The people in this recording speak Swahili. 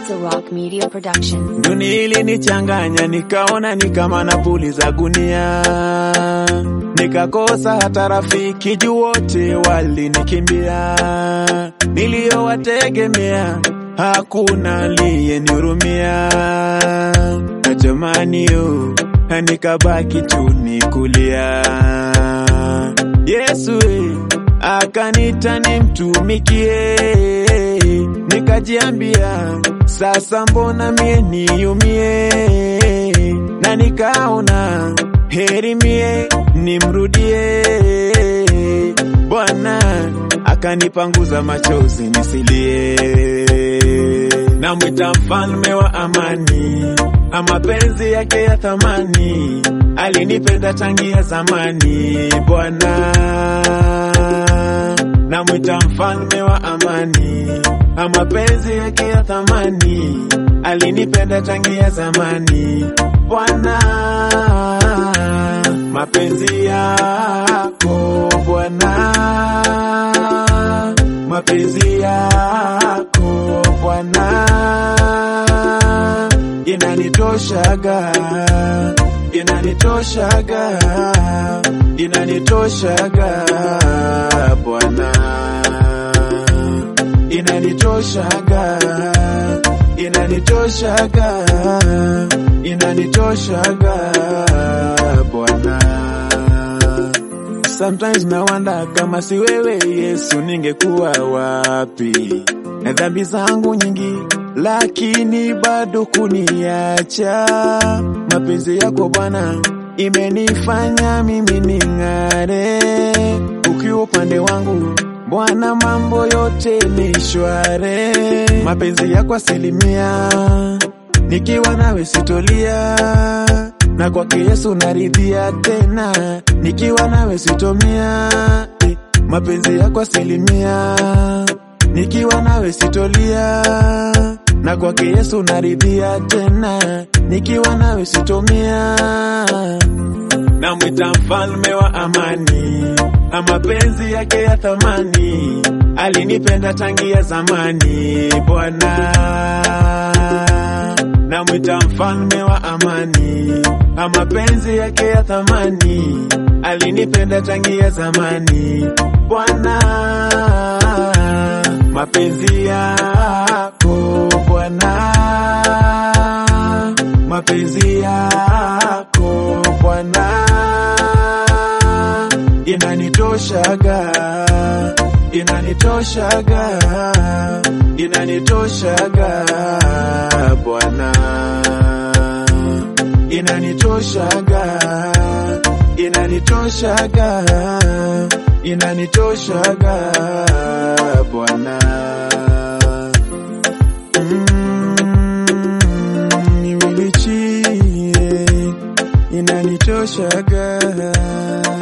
is a Rock Media production. Dunia ilinichanganya nikaona ni kama napuliza gunia, nikakosa hata rafiki juu wote walinikimbia. Niliyowategemea hakuna aliyenihurumia, na jamani yo nikabaki tu nikulia. Yesu eh, akanita nimtumikie, nikajiambia sasa mbona mie niumie, na nikaona heri mie nimrudie Bwana, akanipanguza machozi nisilie, namwita mfalme wa amani, mapenzi yake ya thamani, alinipenda tangia zamani Bwana namwita mfalme wa amani, mapenzi yake ya thamani, alinipenda tangia zamani. Bwana, mapenzi yako Bwana, mapenzi yako Bwana inanitoshaga, inanitoshaga, inanitoshaga Bwana, inanitoshaga, inanitoshaga, inanitoshaga Bwana. Sometimes na wanda kama si wewe Yesu, ningekuwa wapi? Na dhambi zangu nyingi, lakini bado kuniacha. Mapenzi yako Bwana imenifanya mimi ning'are. Ukiwa upande wangu Bwana, mambo yote ni shware. Mapenzi yako asilimia, nikiwa nawe sitolia na kwake Yesu naridhia tena, nikiwa nawe sitomia. Eh, mapenzi yako asilimia, nikiwa nawe sitolia, na kwake Yesu naridhia tena, nikiwa nawe sitomia. Namwita mfalme wa amani, mapenzi yake ya thamani, alinipenda tangia zamani Bwana namwita mfalme wa amani, mapenzi yake ya thamani, alinipenda tangia zamani. Bwana, mapenzi yako Bwana, mapenzi yako Bwana inanitoshaga, inanitoshaga, inanitoshaga Bwana, inanitoshaga, inanitoshaga, inanitoshaga Bwana. Mm, nimelichie, inanitoshaga